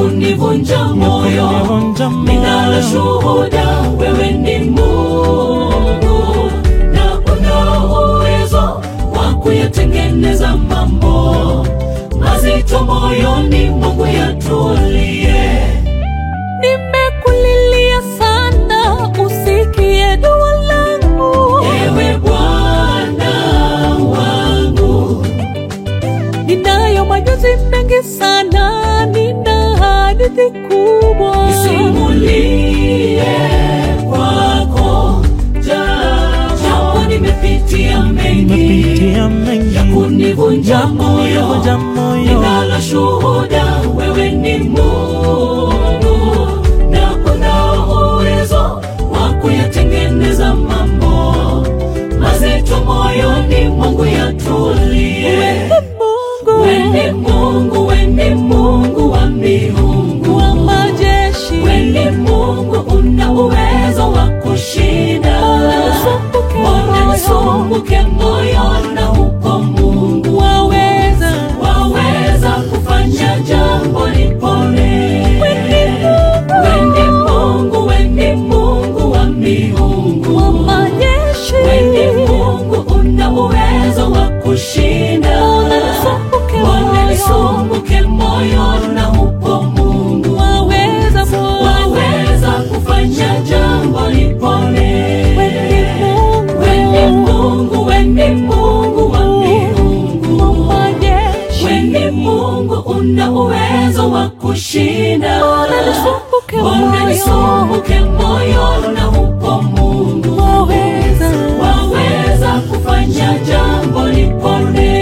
kunivunja moyo. kunivunja moyo. Ninalo shuhuda, wewe ni Mungu na una uwezo wa kuyatengeneza mambo mazito moyoni mwangu yatulie. Nimekulilia sana, usikie dua langu. Ewe Bwana wangu, Ninayo majonzi mengi sana, nina hadithi kubwa. nisimulie kwako, japo nimepitia mengi Nimepitia mengi ya kunivunja ya moyo. kunivunja moyo. Ninalo shuhuda, wewe ni Mungu na una uwezo wa kuyatengeneza mambo mazito moyoni mwangu yatulie. Mungu Wende Mungu, wende Mungu wa miungu, wa majeshi, wende Mungu una uwezo wa kushinda. Usumbuke Mbona moyo. nisumbuke moyo na upo Mungu waweza waweza kufanya jambo lipone. Wende Wende Mungu, Mungu. wende Mungu wa miungu, wa majeshi, wende Mungu una uwezo wa kushinda. Usumbuke Mbona moyo. nisumbuke moyo na upo Mungu waweza Mungu. waweza kufanya jambo lipone. Wende Mungu. Wende Mungu, wende Mungu wa miungu, wa majeshi, wende Mungu una uwezo wa kushinda. Mbona nisumbuke Mbona moyo. nisumbuke moyo na upo Mungu waweza waweza kufanya jambo lipone.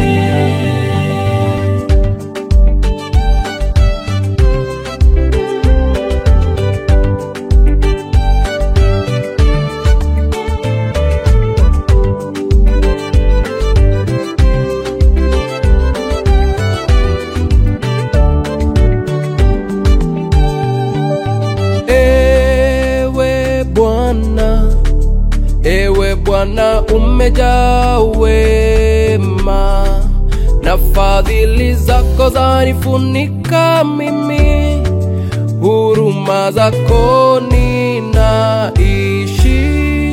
Ewe Bwana, ewe Bwana, umejaa wema na fadhili zako zanifunika mimi, huruma zako ninaishi.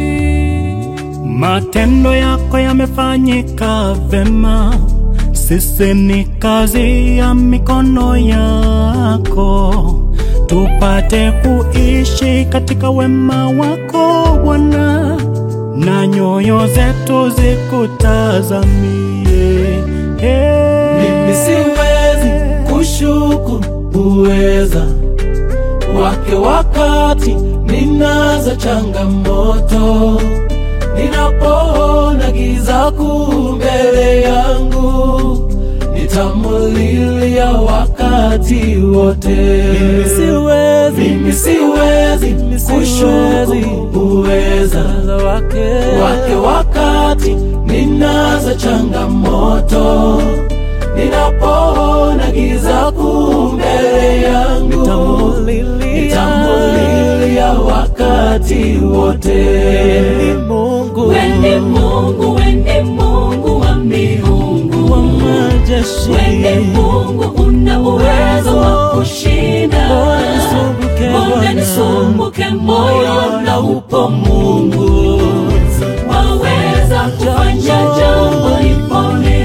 Matendo yako yamefanyika vema, sisi ni kazi ya mikono yako, tupate kuishi katika wema wako Bwana, na nyoyo zetu zikutazamie. Hey. Mimi siwezi kushuku uweza wake wakati ninazo changamoto, ninapoona giza kuu mbele yangu, nitamulilia wakati wote. Mimi siwezi, Mimi siwezi Mimi siwezi. kushuku uweza wake wake wakati ninazo changamoto, ninapoona giza kuu mbele yangu, Nitamulilia. nitamulilia wakati wote. Mungu Wende Mungu, wende Mungu wa miungu, wa majeshi, wende Mungu una uwezo wa kushinda. Mbona nisumbuke Mbona Bwana? nisumbuke moyo na upo Mungu waweza kufanya jambo lipone.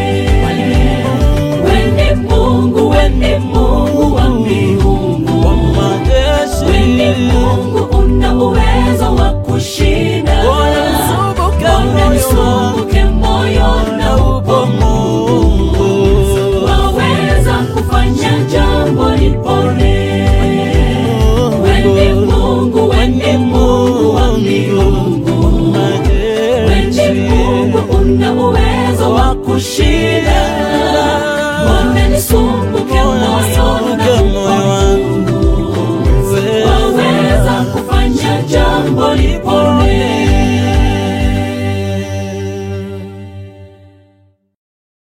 Wende Mungu, wende Mungu wa miungu, wa majeshi, wende Mungu una uwezo wa kushinda. Mbona nisumbuke Mbona moyo nisumbuke moyo na upo Mungu waweza kufanya jambo lipone. Wende Mungu, wende Mungu wa miungu, wende Mungu una uwezo wa kushinda. Mbona nisumbuke moyo na Mungu waweza kufanya jambo lipone.